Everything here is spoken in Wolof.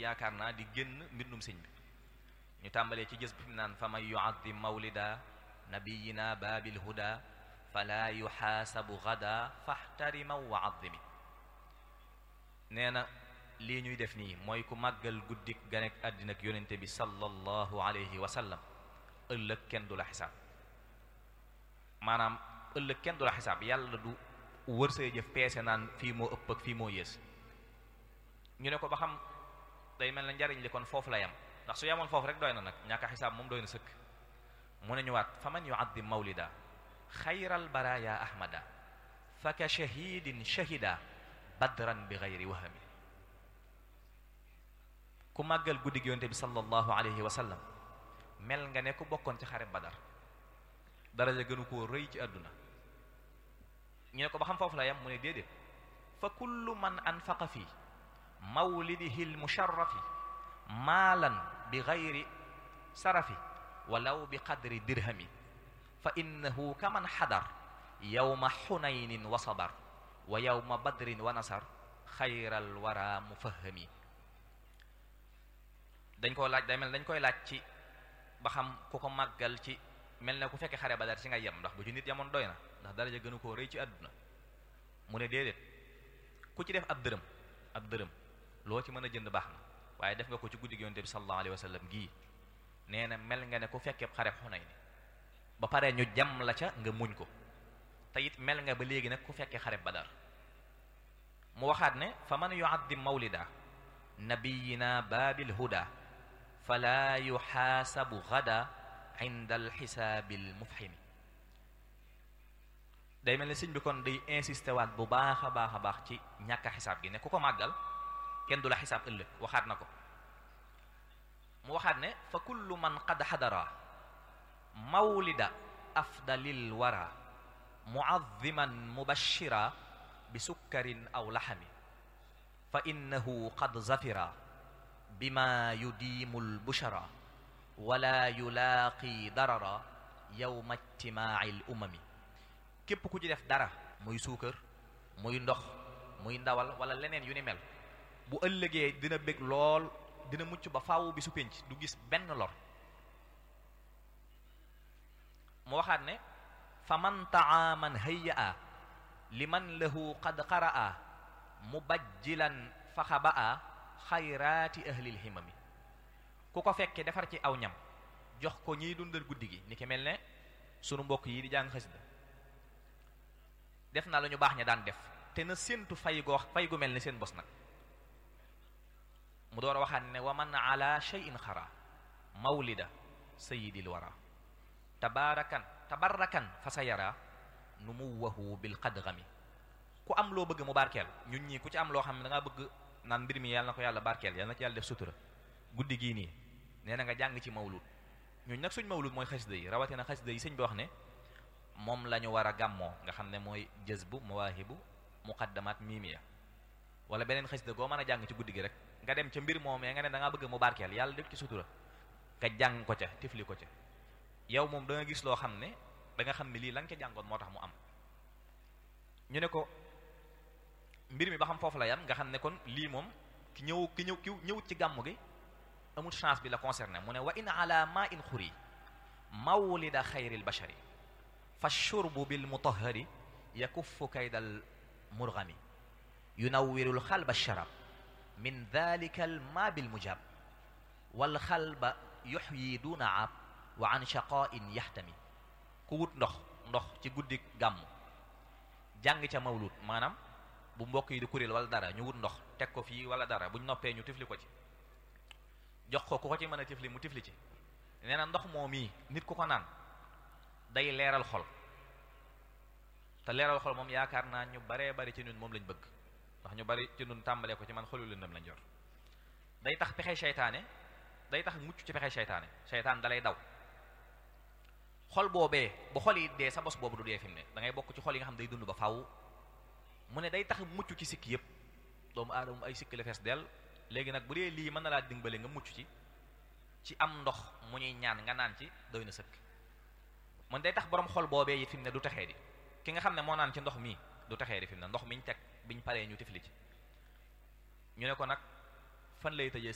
yaakaar naa di génn mbindum sëñ bi ñu tàmbalee ci jës bi fi mu naan fa man yuaddim mawlida nabiyina baabil huda fala yuxaasabu gada faxtarima wa addimi nee na lii ñuy def nii mooy ku màggal guddik ganek àddina ak yonente bi sallallahu alayhi wa sallam ëllëg kenn du la xisaab maanaam ëllëg kenn du la xisaab yàlla du wër say jëf peese naan fii moo ëpp ak fii moo yées ñu ne ko ba xam day mel na njariñ li kon foofu la yam ndax su yamoon foofu rek doy na nag ñàkk xisaab moom doy na sëkk mu ne ñëwaat fa man yuaddim mawlida xayral baraya ahmada fa ka shahidin shahida badran bi gayri wahami ku màggal guddi gi yonte bi sallallahu alayhi wa sallam mel nga ne ku bokkoon ci xare badar daraja gënu koo rëy ci àdduna ñu ne ko ba xam foofu la yam mu ne déedéet fa kullu man anfaqa fi mawlidihi lmusharrafi maalan bi gayri sarafi walaw bi qadri dirhami fa innahu kaman xadar yawma xunaynin wa sabar wa yawma badrin wa nasar xayral wara mufahami dañ koo laaj day mel dañ koy laaj ci ba xam ku ko màggal ci mel na ku fekkee xare badar ci nga yem ndax bu ci nit yamoon doy na ndax daraja gënu koo rëy ci àdduna mu ne déedéet ku ci def ab dërëm ab dërëm loo ci mën a jënd baax na waaye def nga ko ci guddi gi yonte bi sallallahu alayhi wa sallam gii nee na mel nga ne ku fekkee xare xunay ni ba pare ñu jam la ca nga muñ ko te it mel nga ba léegi nag ku fekkee xare badar mu waxaat ne fa man yuaddim mawlida nabiyina baabil huda fala yuxaasabu gada inda alxisaabi almufhimi day mel ne sëñ bi kon day insisté waat bu baax a baax a baax ci ñàkk a xisaab gi ne ku ko màggal kenn du la xisaab ëllëg waxaat na ko mu waxaat ne fa kullu man qad xadara mawlida afdalil wara muazziman mubashira bi sukkarin aw laxami fa innahu qad zafira bima yudiimu lbushara wala yulaaqi darara yowma ijtimaaci l umami képp ku ci def dara muy suukar muy ndox muy ndawal wala leneen yu ni mel bu ëllëgee dina bég lool dina mucc ba faaw bi su pénc du gis benn lor mu waxaat ne fa man taaman hayya liman lahu qad qaraa mubajjilan faxabaa xayraati ahlil himami ku ko fekke defar ci aw ñam jox ko ñiy dundal guddi gi ni ki mel ne sunu mbokk yi di jàng xasida def na la ñu baax ña daan def te na séentu fay goo fay gu mel ni seen bos nag mu door a waxaat ne wa man ala shay'in xara mawlida sayidil wara tabaarakan tabarakan fa sa yara nu mu waxu bil qadgami ku am loo bëgg mu barkeel ñun ñii ku ci am loo xam ne da ngaa bëgg naan mbir mi yàlla na ko yàlla barkeel yàlla na ci yàlla def sutura guddi gii nii nee na nga jàng ci mawlud ñun nag suñ mawlud mooy xasida yi rawatina xasida yi sëñ bi wax ne moom la ñu war a gàmmoo nga xam ne mooy jazbu mawaahibu muqaddamat miimiya wala beneen xasida goo mën a jàng ci guddi gi rek nga dem ca mbir moom nga ne da ngaa bëgg mu barkeel yàlla def ci sutura nga jàng ko ca tifli ko ca yow moom da nga gis loo xam ne da nga xam ne lii la nga ca jàngoon moo tax mu am ñu ne ko mbir mi ba xam foofu la yam nga xam ne kon lii moom ki ñëw ki ñëw ki ñëwut ci gàmmu gi amul chance bi la concerné mu ne wa in ala ma in xuri mawlida xayril bashari fa shurbu bil mutahari yakuffu kaydal murgami yunawwirul xalba sharab min dalika al ma bil mujab wal xalba yuxyi duna ab wa an shaqain yahtami ku wut ndox ndox ci guddi gàmm jàng ca mawlud maanaam bu mbokk yi di kuréel wala dara ñu wut ndox teg ko fii wala dara buñ noppee ñu tifli ko ci jox ko ku ko ci mën a tifli mu tifli ci nee na ndox moo mii nit ku ko naan day leeral xol te leeral xol moom yaakaar naa ñu baree bari ci ñun moom lañ bëgg ndax ñu bari ci ñun tàmbalee ko ci man xolu lëndëm lañ jor day tax pexe seytaane day tax mucc ci pexe seytaane seytaan dalay daw xol boobee bu xol yi dee sa bos boobu du dee fi mu ne da ngay bokk ci xol yi nga xam day dund ba faw mu ne day tax mucc ci sikk yépp doomu aadama ay sikk la fees del léegi nag bu dee lii mën na laa dimbale nga mucc ci ci am ndox mu ñuy ñaan nga naan ci doy na sëkk mun day tax borom xol boobee yi fi mu ne du texee di ki nga xam ne moo naan ci ndox mii du texee di fi mu ne ndox miñ teg biñ paree ñu tifli ci ñu ne ko nag fan lay tëjee